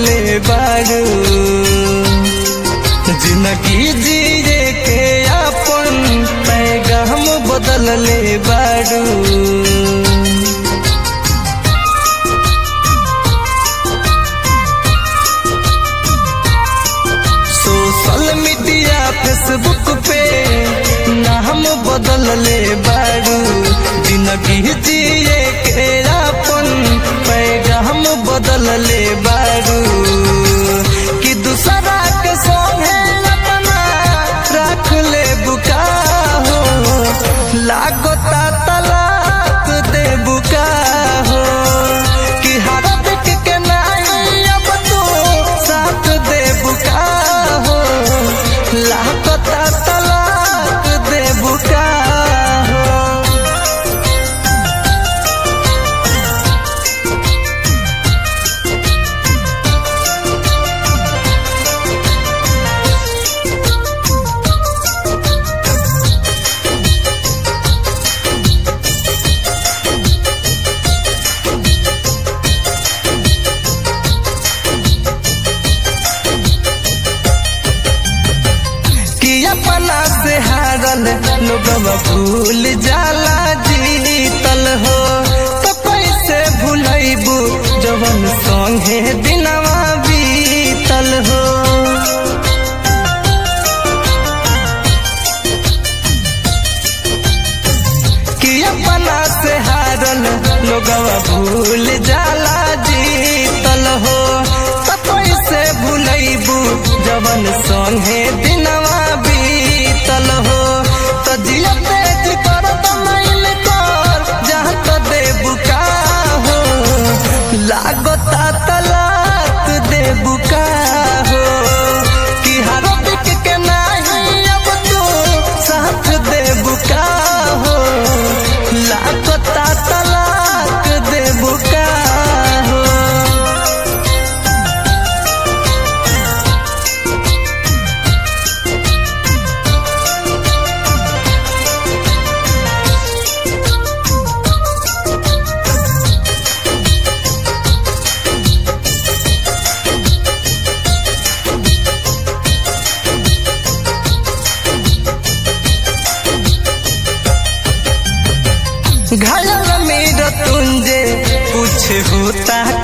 बदलले बारू जिंदगी जिए के अपन पैगाम बदलले बारू सोशल मीडिया फेसबुक पे नाम बदलले बारू जिंदगी जिए के अपन पैगाम बदलले बारू कि दूसरा के संगे अपना रख ले बुका हो लागता तलाक दे बुका हो कि हर दिक के नहीं अब तो साथ दे बुका हो लागता तलाक दे बुका हो कि अपना से हारल लोगवा भूल जाला जीतल हो तो कैसे भूलैबू जवन संगे दिनवा बीतल हो कि अपना से हारल लोगवा भूल जाला जीतल हो तो कैसे भूलैबू जवन संगे दिनवा बीतल हो तो जिया तेज कर तो मैल कर जहाँ तो देबू का हो लागता तलाक देबू का हो कि हर दिक के नहीं अब तू साथ देबू का हो लागता तलाक देबू का हो घायल मेरा तुंजे कुछ होता